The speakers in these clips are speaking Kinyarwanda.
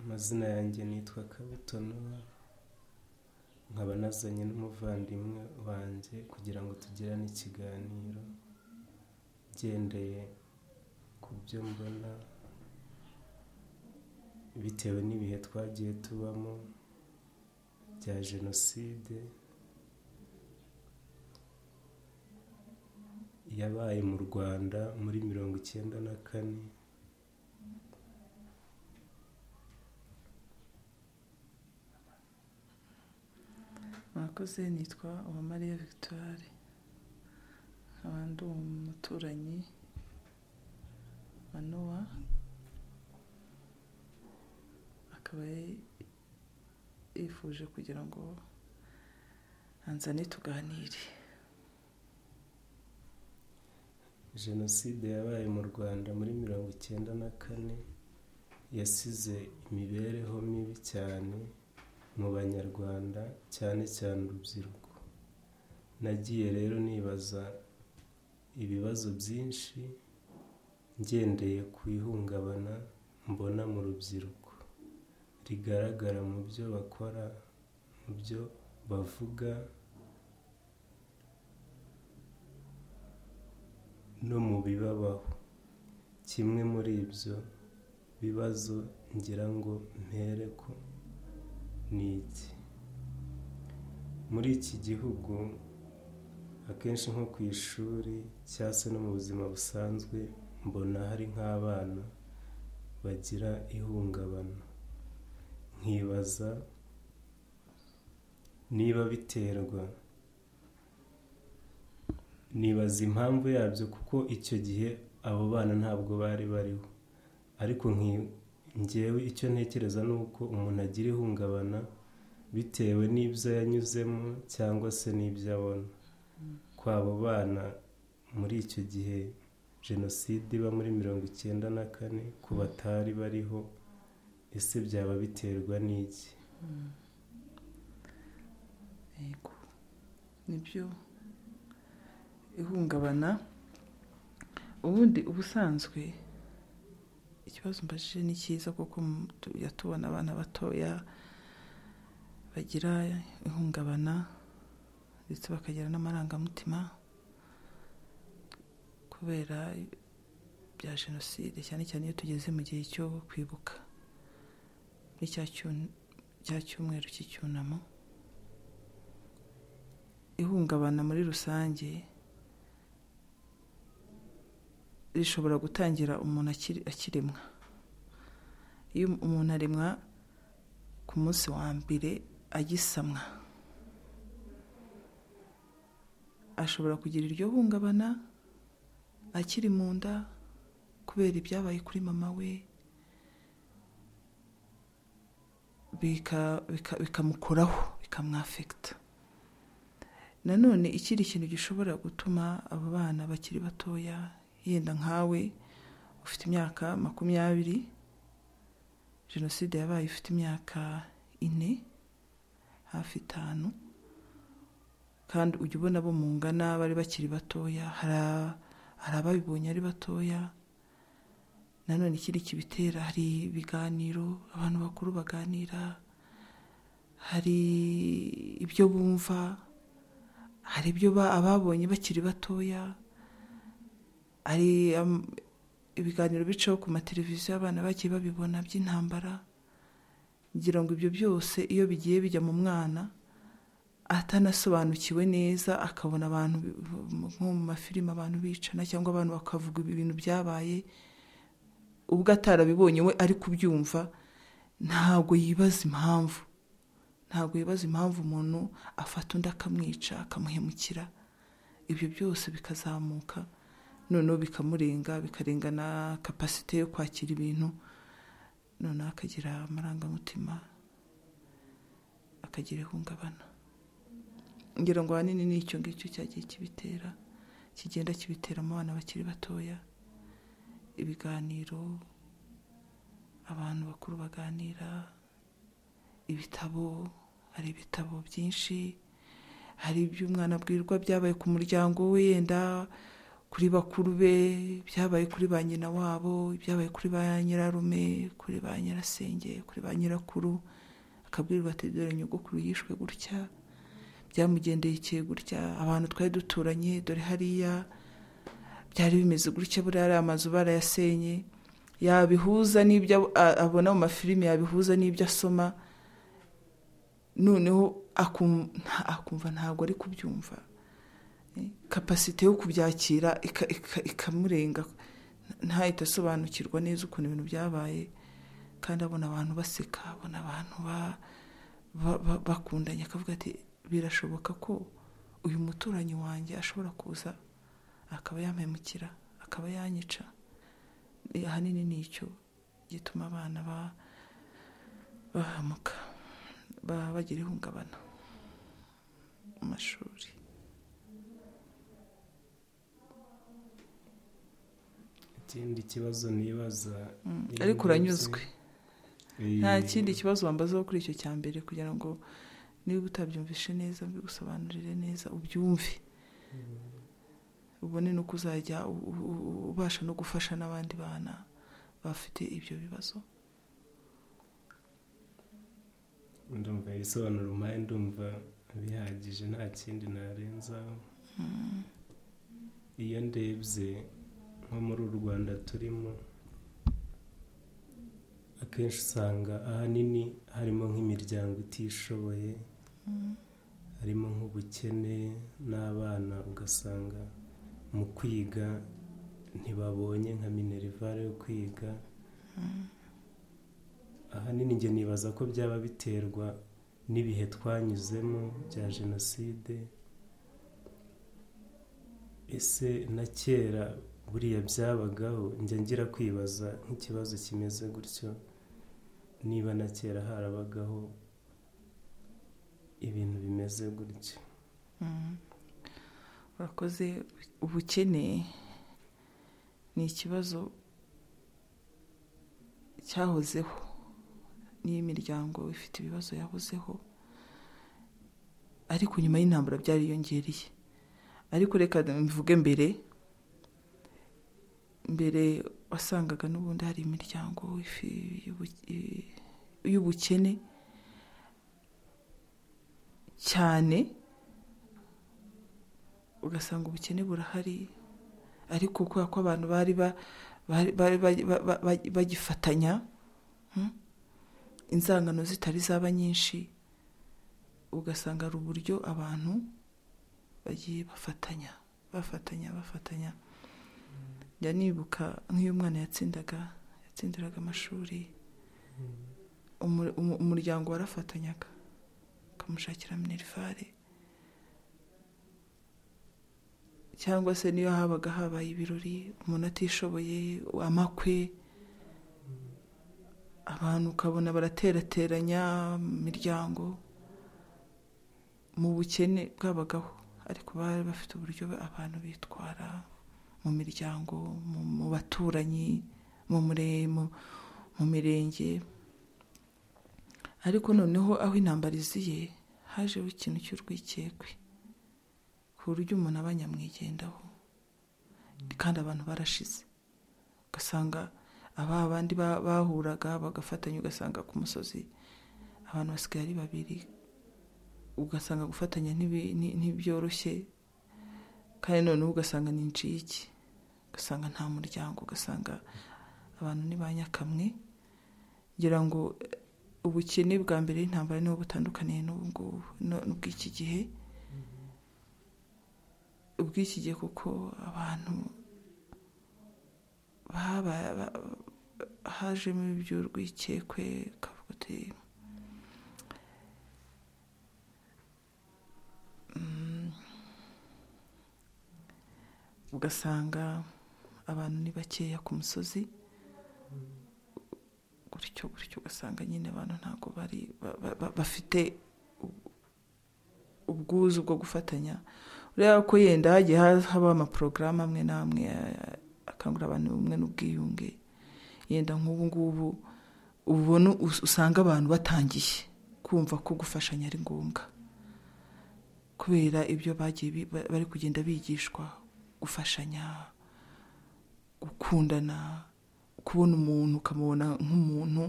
Amazina yanjye nitwa Kabutonuwa, nkaba nazanye n'umuvandimwe wanjye kugira ngo tugirane ikiganiro ngendeye ku byo mbona bitewe n'ibihe twagiye tubamo bya jenoside yabaye mu Rwanda muri mirongo icyenda na kane mwakoze nitwa uwamariya victoire nkaba ndi umuturanyi wa nowa akaba ye- yifuje kugira ngo anzane tuganire jenoside yabaye mu rwanda muri mirongo icyenda na kane yasize imibereho mibi cyane mu banyarwanda cyane cyane urubyiruko nagiye rero nibaza ibibazo byinshi ngendeye ku ihungabana mbona mu rubyiruko rigaragara mu byo bakora mu byo bavuga no mu bibabaho kimwe muri ibyo bibazo ngira ngo mpere ko ni iki muri iki gihugu akenshi nko ku ishuri cyangwa se no mu buzima busanzwe mbona hari nk'abana bagira ihungabana nkibaza niba biterwa nibaza impamvu yabyo kuko icyo gihe abo bana ntabwo bari bariho ariko nki- ngewe icyo ntekereza ni uko umuntu agira ihungabana bitewe n'ibyo yanyuzemo cyangwa se n'ibyo abona ko abo bana muri icyo gihe jenoside iba muri mirongo icyenda na kane ku batari bariho ese byaba biterwa n'iki yego nibyo ihungabana ubundi ubusanzwe ikibazo mbajije ni cyiza kuko mu- tujya tubona abana batoya bagira ihungabana ndetse bakagira n'amarangamutima kubera bya jenoside cyane cyane iyo tugeze mu gihe cyo kwibuka muri cya cyu- cya cyumweru cy'icyunamo ihungabana muri rusange rishobora gutangira umuntu akiri akiremwa iyo umuntu aremwa ku munsi wa mbere agisamwa ashobora kugira iryo hungabana akiri mu nda kubera ibyabaye kuri mama we bika- bika- bikamukoraho bikamwafekita nanone ikindi kintu gishobora gutuma abo bana bakiri batoya yenda nkawe ufite imyaka makumyabiri jenoside yabaye ufite imyaka ine hafi itanu kandi ujya ubona abo mungana bari bakiri batoya hari a- hari ababibonye ari batoya nanone ikindi kibitera hari ibiganiro abantu bakuru baganira hari ibyo bumva hari ibyo ba- ababonye bakiri batoya hari am- ibiganiro bicaho ku mateleviziyo abana bagiye babibona by'intambara ngira ngo ibyo byose iyo bigiye bijya mu mwana atanasobanukiwe neza akabona abantu bi- nko mu mafilimi abantu bicana cyangwa abantu bakavuga ibintu byabaye ubwo atarabibonye we ari kubyumva ntabwo yibaza impamvu ntabwo yibaza impamvu umuntu afata undi akamwica akamuhemukira ibyo byose bikazamuka noneho bikamurenga bikarenga na kapasite yo kwakira ibintu noneho akagira amarangamutima akagira ihungabana ngira ngo ahanini ni icyo ngicyo cyagiye kibitera kigenda kibitera mu bana bakiri batoya ibiganiro abantu bakuru baganira ibitabo hari ibitabo byinshi hari ibyo umwana abwirwa byabaye ku muryango we yenda kuri bakuru be ibyabaye kuri ba nyina wabo ibyabaye kuri ba nyirarume kuri ba nyirasenge kuri ba nyirakuru akabwirwa ati dore nyogokuru yishwe gutya byamugendekeye gutya abantu twari duturanye dore hariya byari bimeze gutya buriya ari amazu barayasenye yabihuza n'ibyo a- abona mu mafilimi yabihuza n'ibyo asoma noneho akum- nta- akumva ntabwo ari kubyumva Eh, kapasite yo kubyakira ika- ika- ikamurenga ntahita asobanukirwa neza ukuntu ibintu byabaye kandi abona abantu baseka abona abantu ba- ba- ba- bakundanye akavuga ati birashoboka ko uyu muturanyi wanjye ashobora kuza akaba yampemukira akaba yanyica Eh, ahanini ni icyo gituma abana ba- bahamuka ba- bagira ihungabana mu mashuri ikindi kibazo nibaza iyo ariko mvuze- uranyuzwe Eh, nta kindi kibazo wambazaho kuri icyo cya mbere kugira ngo niba utabyumvishe neza mbigusobanurire neza ubyumve ubone n'uko uzajya u- u- u- ubasha no gufasha n'abandi bana bafite ibyo bibazo ndumva ibisobanuro umpaye ndumva bihagije nta kindi narenzaho iyo ndebye nko muri u rwanda turimo akenshi usanga ahanini harimo nk'imiryango itishoboye harimo nk'ubukene n'abana ugasanga mu kwiga ntibabonye nka minerivare yo kwiga ahanini njye nibaza ko byaba biterwa n'ibihe twanyuzemo bya jenoside ese na kera buriya byabagaho njya ngira kwibaza nk'ikibazo kimeze gutyo niba na kera harabagaho ibintu bimeze gutyo Mm. urakoze ubukene ni ikibazo cyahozeho n'iyo imiryango ifite ibibazo yahozeho ariko nyuma y'intambara byariyongereye ariko reka mvuge mbere mbere wasangaga n'ubundi hari imiryango ifi- y'ubu- i- y'ubukene cyane ugasanga ubukene burahari ariko kubera ko abantu bari ba- bari bari ba- ba- ba- bagifatanya hmm? inzangano zitari zaba nyinshi ugasanga hari uburyo abantu bagiye bafatanya bafatanya bafatanya njya nibuka nk'iyo umwana yatsindaga yatsindiraga amashuri umu- umu- umuryango warafatanyaga ukamushakira minerivare cyangwa se niyo habaga habaye ibirori umuntu atishoboye amakwe abantu ukabona baraterateranya imiryango mu bukene bwabagaho ariko bari bafite uburyo abantu bitwara mu miryango mu- mu baturanyi mu mure- mu- mu mirenge ariko noneho aho intambara iziye hajeho ikintu cy'urwikekwe ku buryo umuntu aba nyamwigendaho kandi abantu barashize ugasanga aba bandi ba- bahuraga bagafatanya ugasanga ku musozi abantu basigaye ari babiri ugasanga gufatanya ntibi- nti- ntibyoroshye kandi noneho ugasanga ni incike ugasanga nta muryango ugasanga abantu ni ba nyakamwe ngira ngo eh, ubukene bwa mbere y'intambara niho butandukaniye n'ubu ngubu no- n'ubw'iki gihe ubw'iki gihe kuko abantu baba- ba- hajemo iby'urwikekwe ukavuga uti Mm. ugasanga abantu ni bakeya ku musozi gutyo gutyo ugasanga nyine abantu ntabwo bari ba- ba- ba- bafite u- ubwuzu bwo gufatanya ureba ko yenda hagiye ha- habaho amaporogaramu amwe n'amwe eh, akangurira abantu ubumwe n'ubwiyunge yenda nk'ubu ngubu ubona us- usanga abantu batangiye kumva ko gufashanya ari ngombwa kubera ibyo bagiye bi- ba- bari kugenda bigishwa gufashanya gukundana kubona umuntu ukamubona nk'umuntu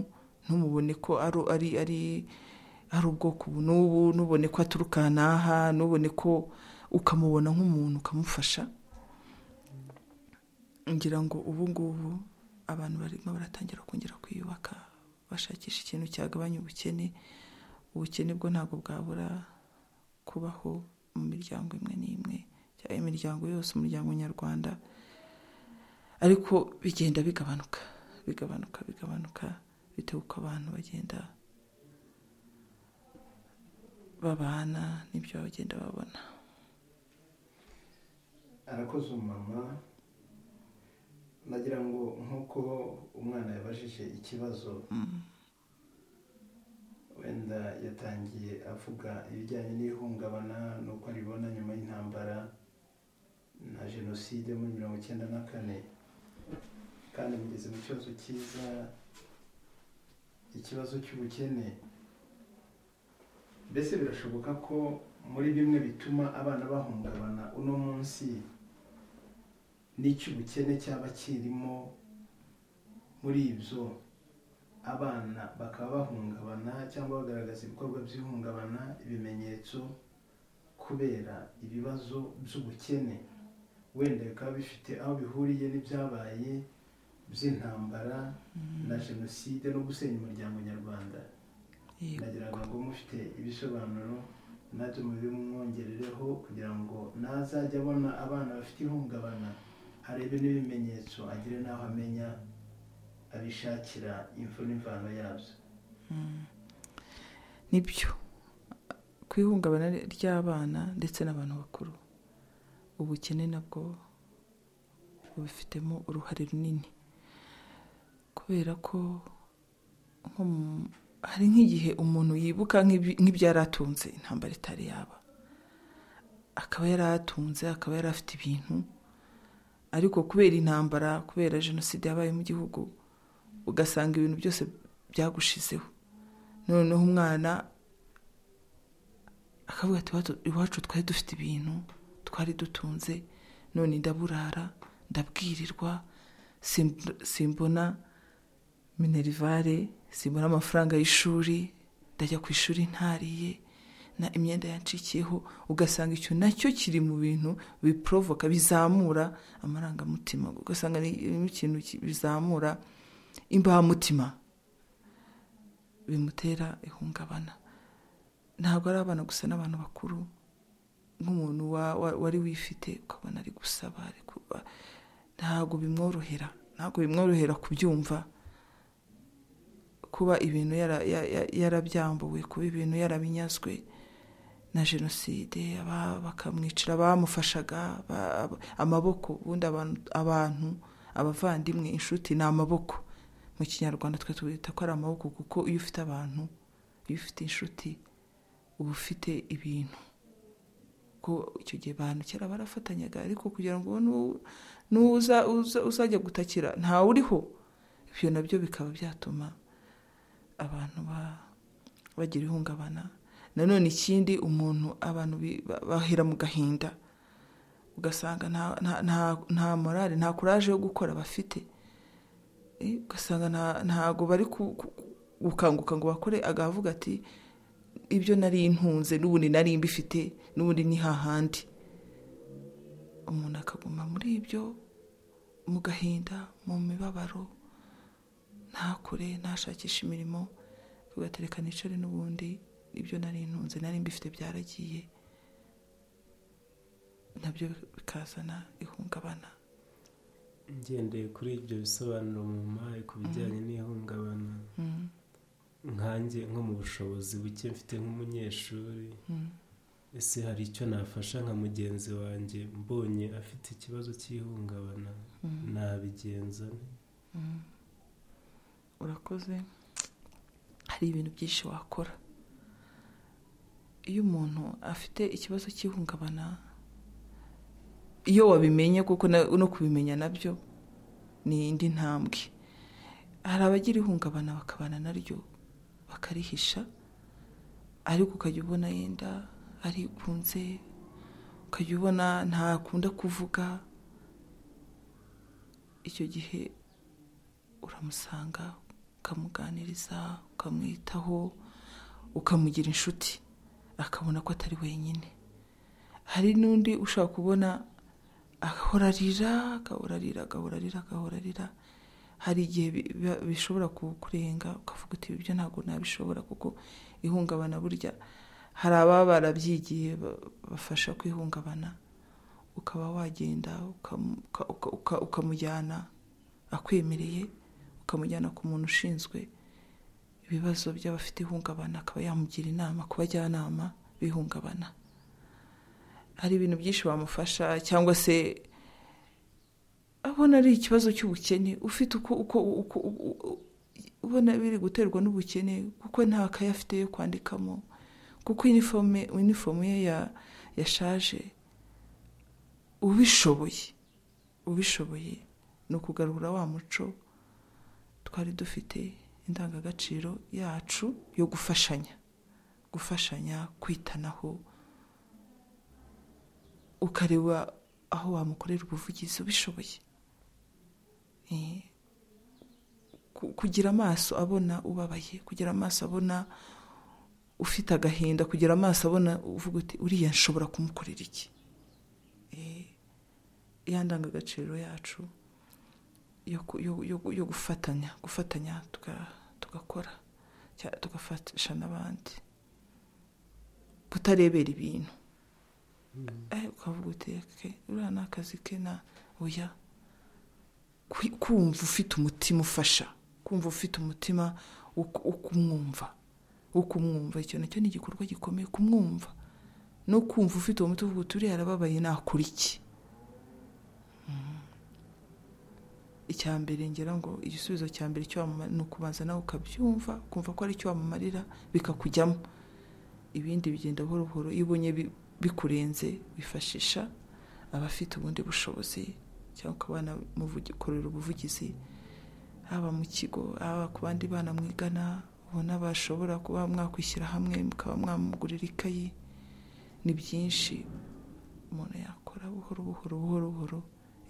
ntumubone ko ari ari ari ari ubwoko ubu n'ubu ntubone ko aturuka n'aha ntubone ko ukamubona nk'umuntu ukamufasha ngira ngo ubu ngubu abantu barimo baratangira kongera kwiyubaka bashakisha ikintu cyagabanya ubukene ubukene bwo ntabwo bwabura kubaho mu miryango imwe n'imwe cyangwa imiryango yose umuryango nyarwanda ariko bigenda bigabanuka bigabanuka bigabanuka bitewe uko abantu bagenda babana n'ibyo bagenda babona arakoze umumama nagira ngo nk'uko umwana yabajije ikibazo wenda yatangiye avuga ibijyanye n'ihungabana n'uko aribona nyuma y'intambara na jenoside muri mirongo icyenda na kane kandi mugeze mu kibazo cyiza ikibazo cy'ubukene mbese birashoboka ko muri bimwe bituma abana bahungabana uno munsi n'icy'ubukene cyaba kirimo muri ibyo abana bakaba bahungabana cyangwa bagaragaza ibikorwa by'ihungabana ibimenyetso kubera ibibazo by'ubukene wenda bikaba bifite aho bihuriye n'ibyabaye by'intambara na jenoside no gusenya umuryango nyarwanda ndagira ngo mufite ibisobanuro natwe mubimwongerereho kugira ngo nazajya abona abana bafite ihungabana harebe n'ibimenyetso agire n'aho amenya abishakira imfu n'imvano yabyo nibyo ku ihungabana ry'abana ndetse n'abantu bakuru ubukene nabwo bubifitemo uruhare runini kubera ko hari nk'igihe umuntu yibuka nk'ibyari atunze intambara itari yaba akaba yari atunze akaba yari afite ibintu ariko kubera intambara kubera jenoside yabaye mu gihugu ugasanga ibintu byose byagushizeho noneho umwana akavuga ati iwacu twari dufite ibintu twari dutunze none ndaburara ndabwirirwa simbona minerivare simbona amafaranga y'ishuri ndajya ku ishuri ntariye na imyenda yacikiyeho ugasanga icyo nacyo kiri mu bintu biporovoka bizamura amarangamutima ugasanga ni ikintu bizamura imbamutima bimutera ihungabana ntabwo ari abana gusa n'abantu bakuru nk'umuntu wari wifite ukabona ari gusaba ntabwo bimworohera ntabwo bimworohera kubyumva kuba ibintu yarabyambuwe kuba ibintu yarabinyazwe na jenoside bakamwicira abamufashaga amaboko ubundi abantu abavandimwe inshuti ni amaboko mu kinyarwanda twe twita ko ari amaboko kuko iyo ufite abantu iyo ufite inshuti uba ufite ibintu icyo gihe abantu kera barafatanyaga ariko kugira ngo uzajya gutakira ntawe uriho ibyo nabyo bikaba byatuma abantu bagira ihungabana nanone ikindi umuntu abantu bahera mu gahinda ugasanga nta morale nta kuraje yo gukora bafite ugasanga ntago bari gukanguka ngo bakore agavuga ati ibyo nari intunze n'ubundi nari mbifite n'ubundi ni hahandi umuntu akaguma muri ibyo mu gahinda mu mibabaro ntakure ntashakishe imirimo tugatereka nicare n'ubundi ibyo nari intunze nari mbifite byaragiye nabyo bikazana ihungabana ngendeye kuri ibyo bisobanuro mu mpaye ku bijyanye n'ihungabana nkange nko mu bushobozi buke mfite nk'umunyeshuri ese hari icyo nafasha nka mugenzi wanjye mbonye afite ikibazo cy'ihungabana nabigenza urakoze hari ibintu byinshi wakora iyo umuntu afite ikibazo cy'ihungabana iyo wabimenye kuko no kubimenya nabyo ni indi ntambwe hari abagira ihungabana bakabana naryo bakarihisha ariko ukajya ubona yenda arigunze ukajya ubona ntakunda kuvuga icyo gihe uramusanga ukamuganiriza ukamwitaho ukamugira inshuti akabona ko atari wenyine hari n'undi ushobora kubona agahora arira agahora arira agahora arira agahora arira hari igihe biba- bishobora kukurenga ukavuga uti "Ibi byo ntabwo nabishobora kuko ihungabana burya hari ababa barabyigiye ba- bafasha kwihungabana ukaba wagenda ukamu- uka- uka- uka- ukamujyana akwemereye ukamujyana ku muntu ushinzwe ibibazo by'abafite ihungabana akaba yamugira inama ku bajyanama b'ihungabana hari ibintu byinshi bamufasha cyangwa se abona ari ikibazo cy'ubukene ufite uko uko uko u- u- ubona biri guterwa n'ubukene kuko nta kaye afite yo kwandikamo kuko inifomu inifomu ye ya- yashaje ubishoboye ubishoboye ni ukugarura wa muco twari dufite indangagaciro yacu yo gufashanya gufashanya kwitanaho ukareba aho wamukorera ubuvugizi ubishoboye Eh, ku- kugira amaso abona ubabaye kugira amaso abona ufite agahinda kugira amaso abona uvuga uti uriya nshobora kumukorera iki Eh, ya ndangagaciro yacu yo ku- yo- yo- yo gufatanya gufatanya tuga- tugakora cya- tugafasha n'abandi kutarebera ibintu Eh, ukavuga uteke uriya ni akazi ke na oya Kwi- kumva ufite umutima ufasha kumva ufite umutima wo ku- wo kumwumva wo kumwumva icyo nacyo ni igikorwa gikomeye kumwumva no kumva ufite uwo mutima uvuga uti uriya arababaye nakora iki Mhm. icya mbere ngira ngo igisubizo cya mbere cyo wamuma- ni ukubanza nawe ukabyumva ukumva ko ari icyo wamumarira bikakujyamo ibindi bigenda buhoro buhoro iyo ubonye bi- bikurenze wifashisha abafite ubundi bushobozi cyangwa ukaba wanamukorera ubuvugizi haba mu kigo haba ku bandi bana mwigana ubona bashobora kuba mwakwishyira hamwe mukaba mwamugurira ikayi ni byinshi umuntu yakora buhoro buhoro buhoro buhoro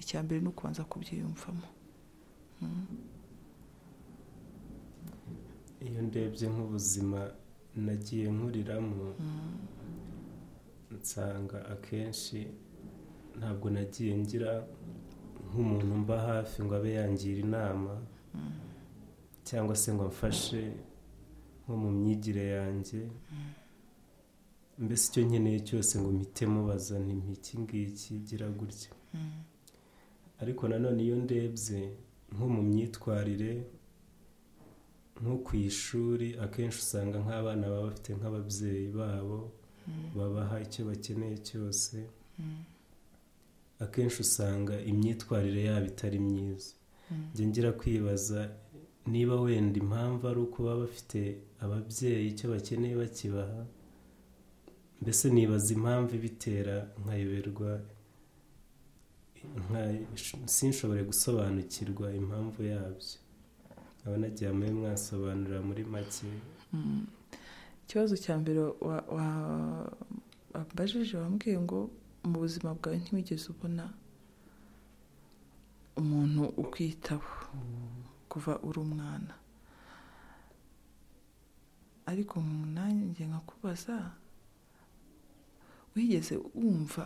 icya mbere ni ukubanza kubyiyumvamo iyo ndebye nk'ubuzima nagiye nkuriramo nsanga akenshi ntabwo nagiye ngira nk'umuntu mba hafi ngo abe yangira inama cyangwa se ngo amfashe nko mu myigire yanjye mbese icyo nkeneye cyose ngo mpite mubaza nti iki ngiki gira gutya ariko nanone iyo ndebye nko mu myitwarire nko ku ishuri akenshi usanga nk'abana baba bafite nk'ababyeyi babo babaha icyo bakeneye cyose akenshi usanga imyitwarire yabo itari myiza njye ngira kwibaza niba wenda impamvu ari uko baba bafite ababyeyi icyo bakeneye bakibaha mbese nibaza impamvu ibitera nkayoberwa nka- sinshobore gusobanukirwa impamvu yabyo nkaba nagiye muri mwasobanurira muri make ikibazo cya mbere wa- wa- wambajije wambwiye ngo mu buzima bwawe ntiwigeze ubona umuntu ukwitaho kuva uri umwana ariko mu nanjye nkakubaza wigeze wumva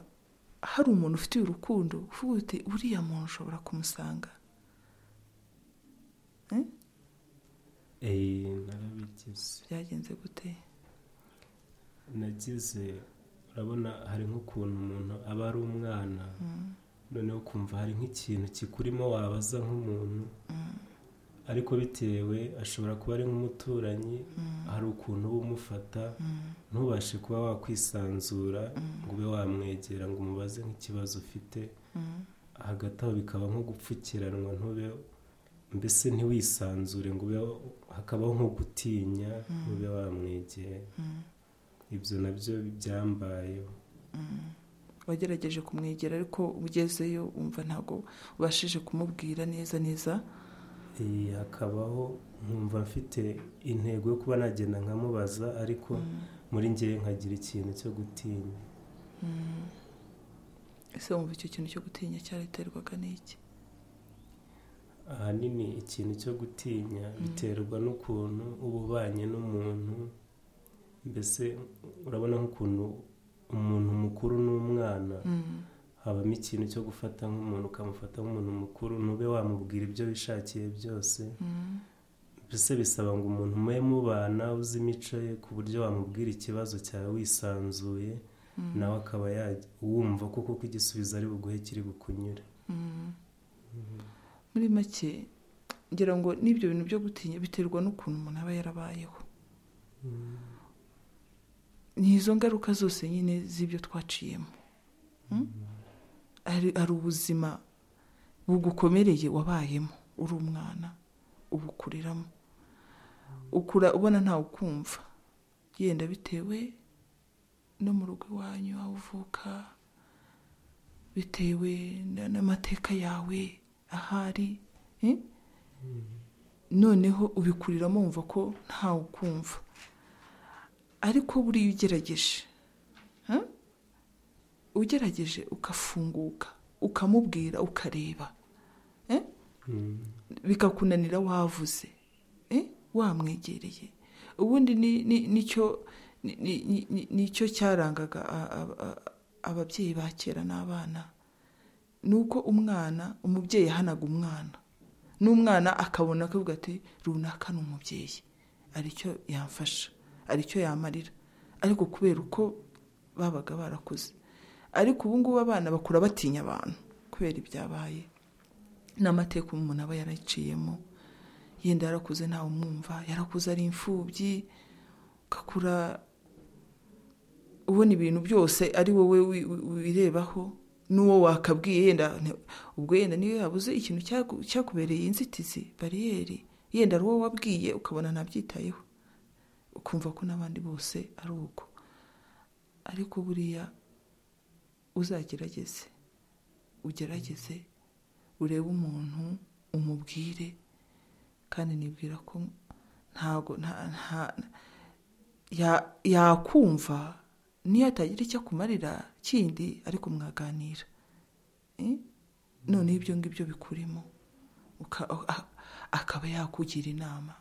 hari umuntu ufitiye urukundo uvuga uti uriya muntu ushobora kumusanga eee narabigize byagenze gute nagize urabona hari nk'ukuntu umuntu aba ari umwana noneho ukumva hari nk'ikintu kikurimo wabaza nk'umuntu ariko bitewe ashobora kuba ari nk'umuturanyi hari ukuntu uba umufata ntubashe kuba wakwisanzura ngo ube wamwegera ngo umubaze nk'ikibazo ufite hagati aho bikaba nko gupfukiranwa ntube mbese ntiwisanzure ngo ube hakabaho nko gutinya ntube wamwegera ibyo nabyo byambayeho wagerageje kumwegera ariko ugezeyo wumva ntabwo ubashije kumubwira neza neza Ee, hakabaho nkumva mfite intego yo kuba nagenda nkamubaza ariko muri ngewe nkagira ikintu cyo gutinya ese wumva icyo kintu cyo gutinya cyaraterwaga n'iki ahanini ikintu cyo gutinya biterwa n'ukuntu uba ubanye n'umuntu mbese urabona nk'ukuntu umuntu mukuru n'umwana habamo ikintu cyo gufata nk'umuntu ukamufata nk'umuntu mukuru ntube wamubwira ibyo wishakiye byose mbese bisaba ngo umuntu mube mubana uzi imico ye ku buryo wamubwira ikibazo cyawe wisanzuye nawe akaba yawumva kuko ko igisubizo ari buguhe kiri bukunyure muri make ngira ngo n'ibyo bintu byo gutinya biterwa n'ukuntu umuntu aba yarabayeho ni izo ngaruka zose nyine z'ibyo twaciyemo hari ubuzima bugukomereye wabayemo uri umwana ubukuriramo ukura ubona ntawe ukumva yenda bitewe no mu rugo iwanyu aho uvuka bitewe n'amateka yawe ahari noneho ubikuriramo wumva ko ntawe ukumva ariko buriya ugerageje ugerageje ugafunguka ukamubwira ukareba bikakunanira wavuze wamwegereye ubundi nicyo cyarangaga ababyeyi ba kera n'abana ni uko umwana umubyeyi ahanaga umwana n'umwana akabona akavuga ati runaka ni umubyeyi aricyo yamfasha aricyo yamarira ariko kubera uko babaga barakuze ariko ubu ngubu abana bakura batinya abantu kubera ibyabaye n'amateka umuntu aba yaraciyemo yenda yarakuze ntawe umwumva yarakuze ari imfubyi ugakura ubona ibintu byose ari wowe wirebaho n'uwo wakabwiye yenda ubwo yenda niyo yabuze ikintu cyakubereye inzitizi bariyeri yenda ari wowe wabwiye ukabona ntabyitayeho ukumva ko n'abandi bose ari uko ariko buriya uzagerageze ugerageze urebe umuntu umubwire kandi nibwira ko ntago yakumva niyo atagira icyo akumarira kindi ariko mwaganira noneho ibyo ngibyo bikurimo akaba yakugira inama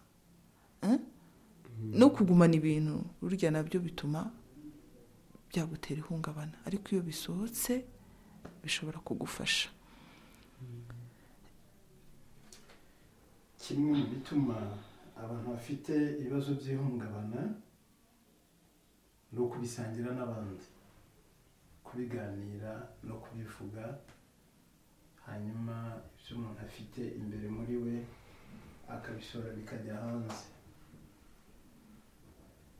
no kugumana ibintu burya nabyo bituma byagutera ihungabana ariko iyo bisohotse bishobora kugufasha kimwe mu bituma abantu bafite ibibazo by'ihungabana ni ukubisangira n'abandi kubiganira no kubivuga hanyuma ibyo umuntu afite imbere muri we akabishora bikajya hanze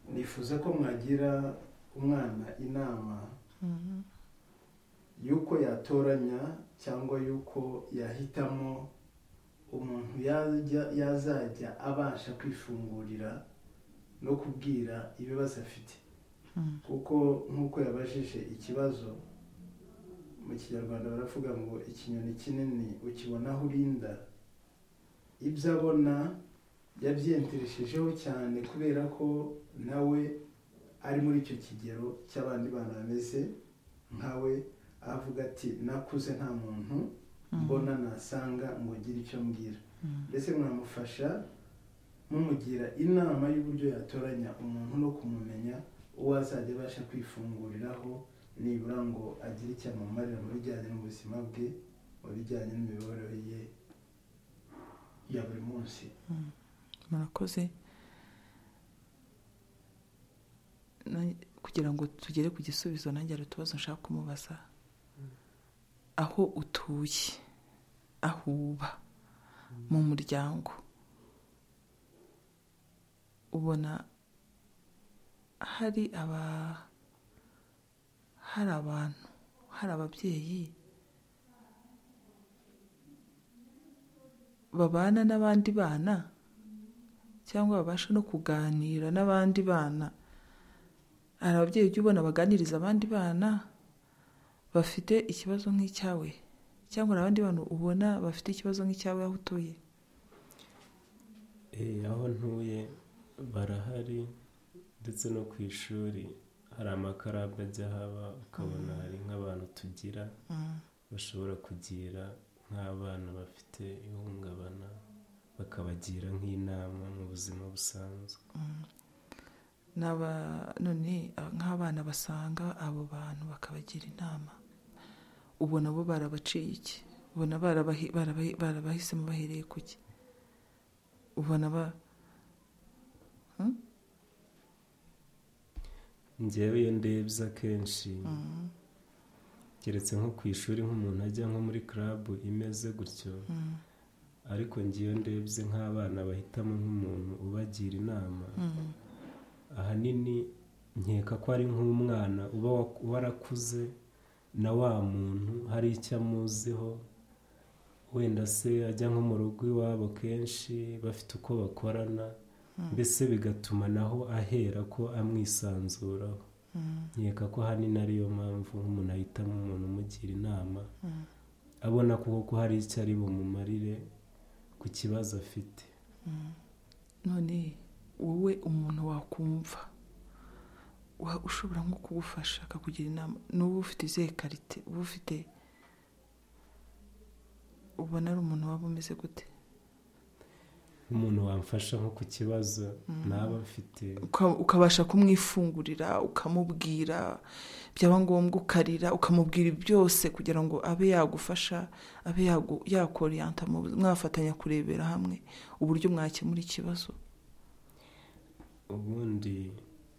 nifuza ko mwagira umwana inama y'uko yatoranya cyangwa y'uko yahitamo umuntu yazajya abasha kwifungurira no kubwira ibibazo afite kuko nk'uko yabajije ikibazo mu kinyarwanda baravuga ngo ikinyoni kinini ukibona aho urinda ibyo abona yabyiyentereshejeho cyane kubera ko nawe ari muri icyo kigero cy'abandi bana bameze nkawe avuga ati nakuze nta muntu mbona nasanga ngo ngire icyo mbwira mbese mwamufasha mumugira inama y'uburyo yatoranya umuntu no kumumenya uwo azajya abasha kwifunguriraho nibura ngo agire icyo amumarira mu bijyanye n'ubuzima bwe mu bijyanye n'imibereho ye ya buri munsi murakoze kugira ngo tugere ku gisubizo nanjye hari utubazo nshaka kumubaza aho utuye aho uba mu muryango ubona hari aba hari abantu hari ababyeyi babana n'abandi bana cyangwa babasha no kuganira n'abandi bana hari ababyeyi ujya ubona baganiriza abandi bana bafite ikibazo nk'icyawe cyangwa hari abandi bantu ubona bafite ikibazo nk'icyawe aho utuye aho ntuye barahari ndetse no ku ishuri hari amakarabu ajya haba ukabona hari nk'abantu tugira bashobora kugira nk'abana bafite ihungabana bakabagira nk'inama mu buzima busanzwe n'aba none nk'abana basanga abo bantu bakabagira inama ubu nabo barabaciye iki ubona barabahi- barabahi- barabahisemo bahereye ku ki ubona ba ngewe iyo ndebye akenshi keretse nko ku ishuri nk'umuntu ajya nko muri karabu imeze gutyo ariko ngewe ndebye nk'abana bahitamo nk'umuntu ubagira inama ahanini nkeka ko ari nk'umwana uba wa- warakuze na wa muntu hari icyo amuziho wenda se ajya nko mu rugo iwabo kenshi bafite uko bakorana mbese bigatuma naho ahera ko amwisanzuraho nkeka ko ahanini ariyo mpamvu nk'umuntu ahitamo umuntu umugira inama abona kuko ko hari icyo ari bumumarire ku kibazo afite none wowe umuntu wakumva wa- ushobora nko kugufasha akakugira inama n'uba ufite izihe karite uba ufite ubona ari umuntu waba umeze gute nk'umuntu wamfasha nko ku kibazo naba mfite Uka- ukabasha kumwifungurira ukamubwira byaba ngombwa ukarira ukamubwira byose kugira ngo abe yagufasha abe yagu- yakoriyanta mu bu- mwafatanya kurebera hamwe uburyo mwakemura ikibazo ubundi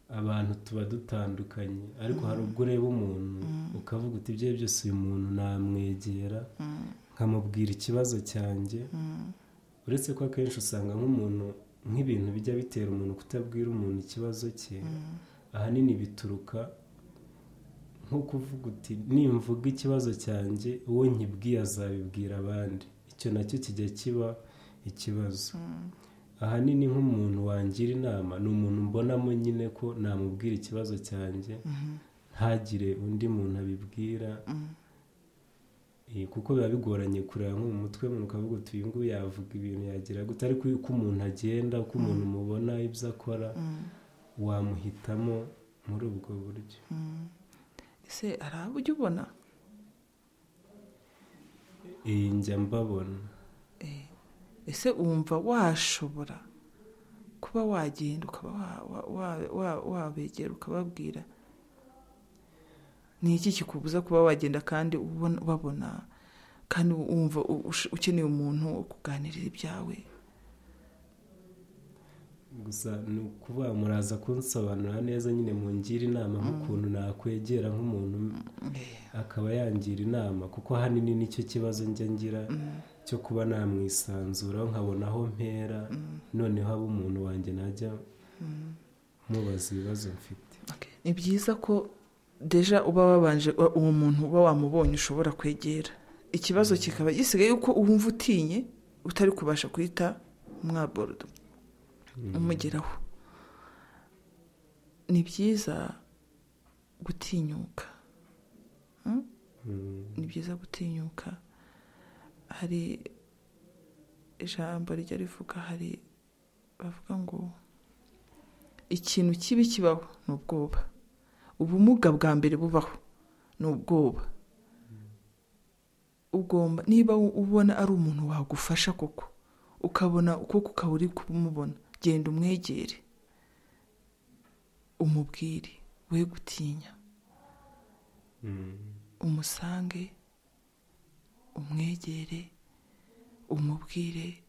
abantu tuba dutandukanye ariko hari ubwo ureba umuntu ukavuga uti ibyo ari byo byose uyu muntu namwegera nkamubwira ikibazo cyanjye uretse ko akenshi usanga nk'umuntu nk'ibintu bijya bitera umuntu kutabwira umuntu ikibazo cye ahanini bituruka nko kuvuga uti nimvuga ikibazo cyanjye uwo nkibwiye azabibwira abandi icyo nacyo kijya kiba ikibazo ahanini nk'umuntu wangira inama ni umuntu mbonamo nyine ko namubwira ikibazo cyanjye ntagire undi muntu abibwira Eh, kuko biba bigoranye kureba nko mu mutwe umuntu ukavuga uti uyu nguyu yavuga ibintu yagira gute ariko uko umuntu agenda uko umuntu umubona ibyo akora wamuhitamo muri ubwo buryo ese hari abo ujya ubona iyi njya mbabona Eh, ese wumva washobora kuba wagenda ukaba wa- wa- wa- wa- wabegera ukababwira ni iki kikubuza kuba wagenda kandi ubona- babona kandi wumva u- ush- ukeneye umuntu wo kuganirira ibyawe gusa ni ukuvuga muraza kunsobanurira neza nyine mungira inama nk'ukuntu nakwegera nk'umuntu akaba yangira inama kuko ahanini nicyo kibazo njya ngira cyo kuba namwisanzuraho nkabona aho mpera noneho aba umuntu wanjye najya mubaza ibibazo mfite Okay. ni byiza ko deja uba wabanje wa- uwo muntu uba wamubonye ushobora kwegera ikibazo kikaba gisigaye yuko wumva utinye utari kubasha guhita mwaborodo umugeraho ni byiza gutinyuka Hmm? ni byiza gutinyuka hari ijambo rijya rivuga hari bavuga ngo ikintu kibi kibaho ni ubwoba ubumuga bwa mbere bubaho ni ubwoba ugomba niba u- ubona ari umuntu wagufasha koko ukabona ukoko ukaba uri kumubona genda umwegere umubwire we gutinya umusange umwegere umubwire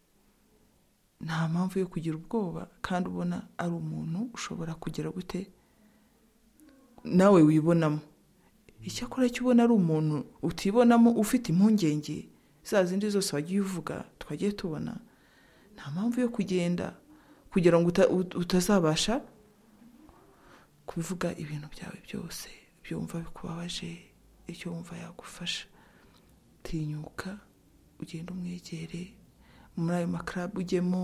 nta mpamvu yo kugira ubwoba kandi ubona ari umuntu ushobora kugira gute nawe wibonamo icyakora cyo ubona ari umuntu utibonamo ufite impungenge za zindi zose wagiye uvuga twagiye tubona nta mpamvu yo kugenda kugira ngo uta- ut- utazabasha kubivuga ibintu byawe byose ibyo wumva bikubabaje icyo wumva yagufasha tinyuka ugenda umwegere muri ayo makarabu ujyemo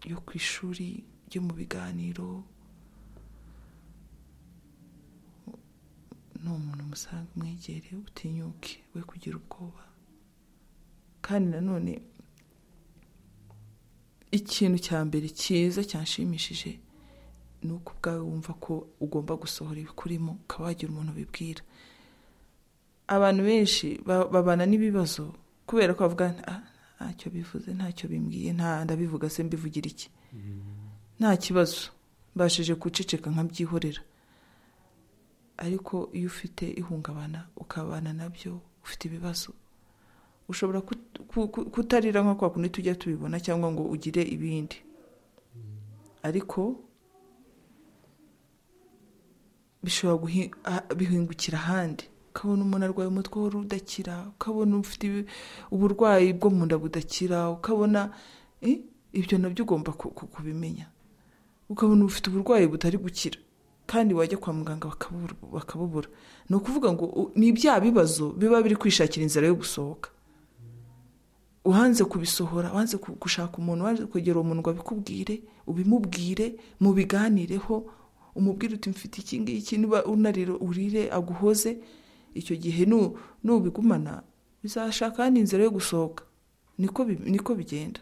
yo ku ishuri ujye mu biganiro ni umuntu umusanga umwegere utinyuke we kugira ubwoba kandi nanone ikintu cya mbere cyiza cyanshimishije ni uko ubwawe wumva ko ugomba gusohora ibikurimo ukaba wagira umuntu ubibwira abantu benshi ba- babana n'ibibazo kubera ko bavuga "Ah, ntacyo bivuze ntacyo bimbwiye nta ndabivuga se mbivugira iki nta kibazo mbashije guceceka nkabyihorera ariko iyo ufite ihungabana ukabana nabyo ufite ibibazo ushobora kut- ku- ku- kutarira nka kwa kundi tujya tubibona cyangwa ngo ugire ibindi ariko bishobora guhi- ah- bihingukira ahandi ukabona umuntu arwaye umutwe wari udakira ukabona ufite ibi- uburwayi bwo mu nda budakira ukabona eh, ibyo nabyo ugomba ku- ku- kubimenya ukabona ufite uburwayi butari gukira kandi wajya kwa muganga bakabubura- bakabubura ni ukuvuga ngo u- ni bya bibazo biba biri kwishakira inzira yo gusohoka uhanze kubisohora uhanze ku- gushaka umuntu uhanze kwegera uwo muntu ngo abikubwire ubimubwire mubiganireho umubwire uti mfite iki ngiki niba unarira urire aguhoze icyo gihe nu- nubigumana bizashaka ahandi inzira yo gusohoka niko bi- niko bigenda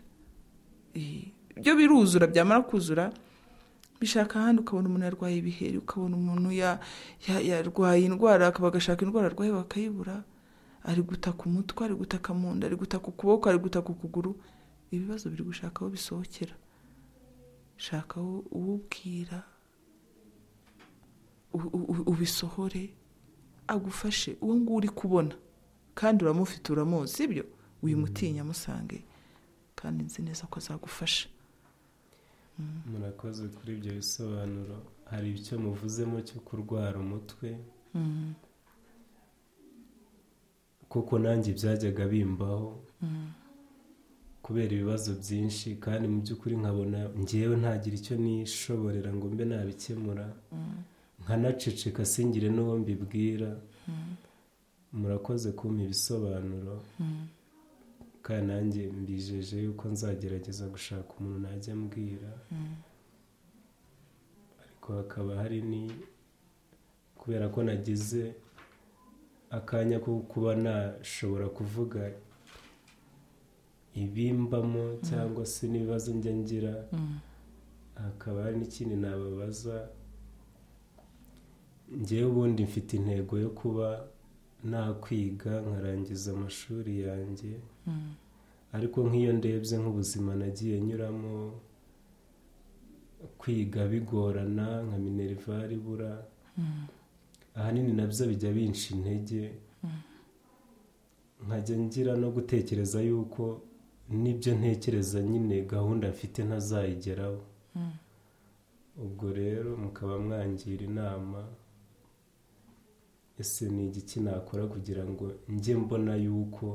Eh, byo biruzura byamara kuzura bishaka ahandi ukabona umuntu yarwaye ibiheri ukabona umuntu ya- ya- yarwaye indwara akaba agashaka indwara arwaye bakayibura ari gutaka umutwe ari gutaka mu nda ari gutaka ukuboko ari gutaka ukuguru ibibazo biri gushaka aho bisohokera shaka aho uwubwira u- u- u- ubisohore agufashe uwo nguwo uri kubona kandi uramufite uramuzi sibyo wimutinya amusange kandi nzi neza ko azagufasha murakoze kuri ibyo bisobanuro hari icyo muvuzemo cyo kurwara umutwe kuko nanjye byajyaga bimbaho kubera ibibazo byinshi kandi mu by'ukuri nkabona ngewe ntagira icyo nishoborera ngo mbe nabikemura nkanaceceka singire n'uwo mbibwira murakoze kumpa ibisobanuro kandi nanjye mbijeje yuko nzagerageza gushaka umuntu najya ambwira ariko hakaba hari ni kubera ko nagize akanya ko kuba nashobora kuvuga ibimbamo cyangwa se n'ibibazo njya ngira hakaba hari n'ikindi nababaza ngewe ubundi mfite intego yo kuba nakwiga nkarangiza amashuri yanjye ariko nk'iyo ndebye nk'ubuzima nagiye nyuramo kwiga bigorana nka minerivare ibura ahanini nabyo bijya binca intege nkajya ngira no gutekereza yuko n'ibyo ntekereza nyine gahunda mfite ntazayigeraho ubwo rero mukaba mwangira inama ese ni igiki nakora kugira ngo njye mbona yuko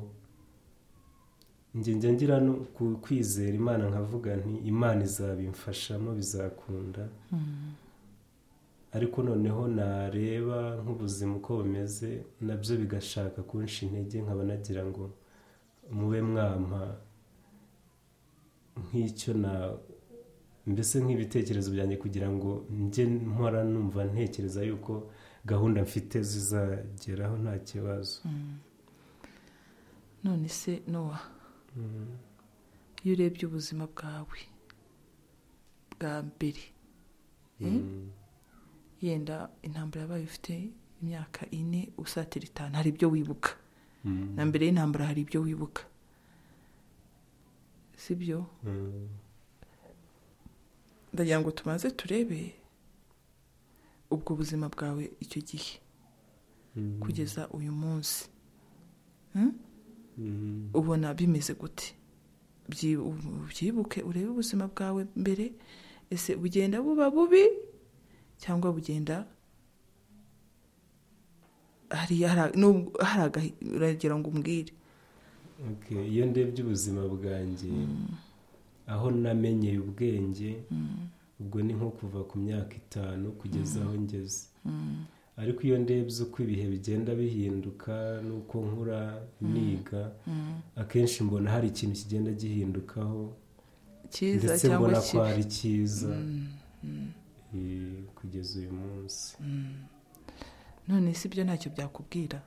njye njya ngira no ku- kwizera imana nkavuga nti imana izabimfashamo bizakunda ariko noneho nareba nk'ubuzima uko bumeze nabyo bigashaka kunshi intege nkaba nagira ngo mube mwampa nk'icyo na mbese nk'ibitekerezo byanjye kugira ngo njye mpora numva ntekereza yuko gahunda mfite zizageraho nta kibazo none se nowa iyo urebye ubuzima bwawe bwa mbere eh? yenda intambara yabaye ufite imyaka ine usatira itanu hari ibyo wibuka Mm. na mbere y'intambara hari ibyo wibuka si byo Mm. ndagira ngo tubanze turebe ubwo buzima bwawe icyo gihe Mm. kugeza uyu munsi Mm. ubona bimeze gute Byi- ubu- byibuke urebe ubuzima bwawe mbere ese bugenda buba bubi cyangwa bugenda hari hari- nubwo- hari agahi- uragira ngo umbwire Okay, iyo ndebye ubuzima bwanjye aho namenyeye ubwenge ubwo ni nko kuva ku myaka itanu kugeza aho ngeze ariko iyo ndebye uko ibihe bigenda bihinduka n'uko nkura niga akenshi mbona hari ikintu kigenda gihindukaho cyiza ndetse cyangwa mbona ko kibi ari cyiza Eh, kugeza uyu munsi none si byo ntacyo byakubwira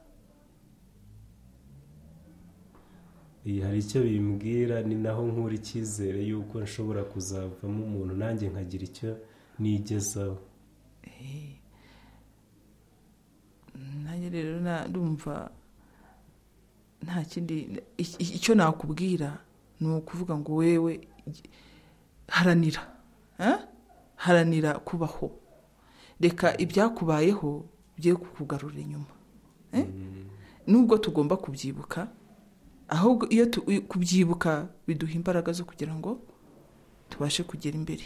Eh, hari icyo bimbwira ni naho nkura icyizere y'uko nshobora kuzavamo umuntu nanjye nkagira icyo nigezaho nanjye rero na- ndumva nta kindi i- icyo nakubwira ni ukuvuga ngo wewe haranira eh? haranira kubaho reka ibyakubayeho bigiye kukugarura inyuma eh? nubwo tugomba kubyibuka ahubwo iyo tu- kubyibuka biduha imbaraga zo kugira ngo tubashe kugera imbere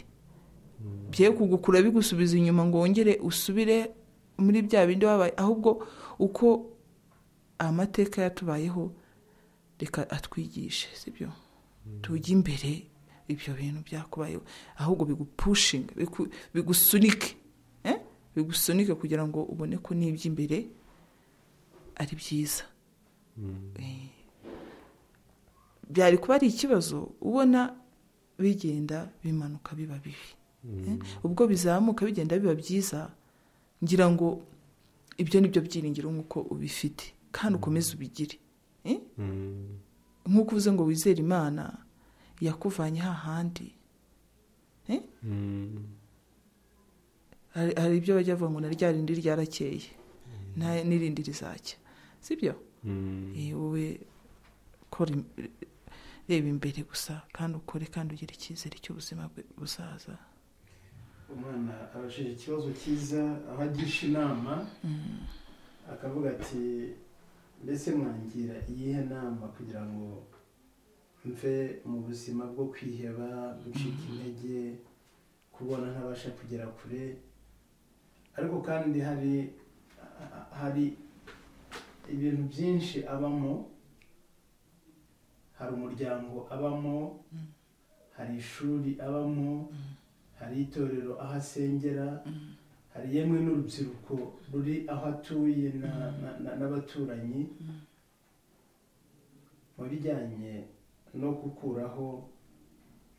bye kugukura bigusubiza inyuma ngo wongere usubire muri bya bindi wabaye ahubwo uko amateka yatubayeho reka atwigishe sibyo tujye imbere ibyo bintu byakubayeho ahubwo bigupushinga biku- bigusunike eh? bigusunike kugira ngo ubone ko n'iby'imbere ari byiza Eh, byari kuba ari ikibazo ubona bigenda bimanuka biba bibi Eh, ubwo bizamuka bigenda biba byiza ngira ngo ibyo ni byo byiringiro nk'uko ubifite kandi ukomeze ubigire Eh, nk'uko uvuze ngo wizere imana yakuvanye hahandi hari hari ibyo bajya bavuga ngo na rya rindi ryarakeye nta- n'irindi rizajya sibyo Eh, wowe kora im- reba imbere gusa kandi ukore kandi ugire icyizere cy'ubuzima bwe buzaza umwana abajije ikibazo cyiza aho agisha inama akavuga ati mbese mwangira iyihe nama kugira ngo mve mu buzima bwo kwiheba gucika intege kubona ntabasha kugera kure ariko kandi hari hari ibintu byinshi abamo hari umuryango abamo hari ishuri abamo hari itorero aho asengera hari yemwe n'urubyiruko ruri aho atuye na- na- na- n'abaturanyi mu bijyanye no gukuraho